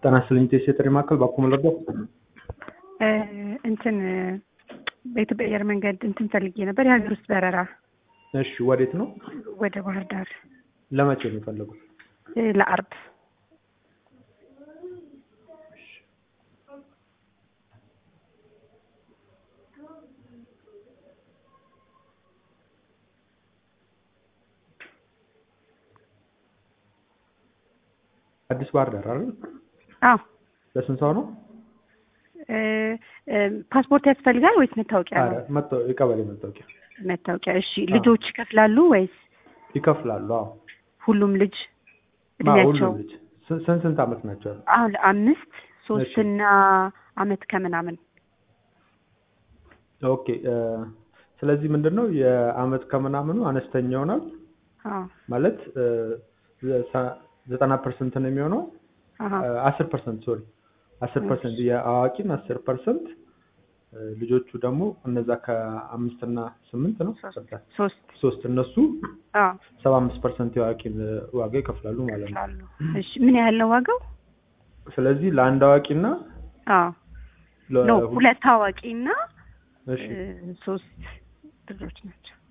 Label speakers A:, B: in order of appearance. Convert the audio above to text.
A: ጤና ይስጥልኝ ቴስ የጥሪ ማዕከል ባኮ መለርዳ
B: እንትን በኢትዮጵያ አየር መንገድ እንትን ፈልጌ ነበር የሀገር ውስጥ በረራ
A: እሺ ወዴት ነው
B: ወደ ባህር ዳር
A: ለመቼ ነው የፈለጉት
B: ለአርብ
A: አዲስ ባህር ዳር አይደል
B: አዎ
A: ለስንት ሰው ነው
B: ፓስፖርት ያስፈልጋል ወይስ መታወቂያ
A: ኧረ
B: ነው
A: መታወ- የቀበሌ መታወቂያ
B: መታወቂያ እሺ ልጆች ይከፍላሉ ወይስ
A: ይከፍላሉ አዎ
B: ሁሉም ልጅ
A: ማ
B: እድሜያቸው
A: ሁሉም ልጅ ስንት ስንት ስንት ዓመት ናቸው
B: አሁን አምስት ሶስትና አመት ከምናምን
A: ኦኬ እ፣ ስለዚህ ምንድን ነው የአመት ከምናምኑ አነስተኛ ይሆናል
B: አዎ
A: ማለት እ፣ ዘ- ዘጠና ፐርሰንት ነው የሚሆነው
B: አሀ
A: አስር ፐርሰንት ሶሪ አስር ፐርሰንት የአዋቂን አስር ፐርሰንት ልጆቹ ደግሞ እነዛ ከአምስት እና ስምንት ነው ይቅርታ፣
B: ሶስት
A: ሶስት እነሱ
B: አዎ
A: ሰባ አምስት ፐርሰንት የአዋቂን ዋጋ ይከፍላሉ ማለት ነው።
B: ይችላሉ እሺ ምን ያህል ነው ዋጋው
A: ስለዚህ ለአንድ አዋቂና
B: አዎ
A: ለ-
B: ነው ሁለት አዋቂና
A: እሺ
B: እ፣ ሶስት ልጆች ናቸው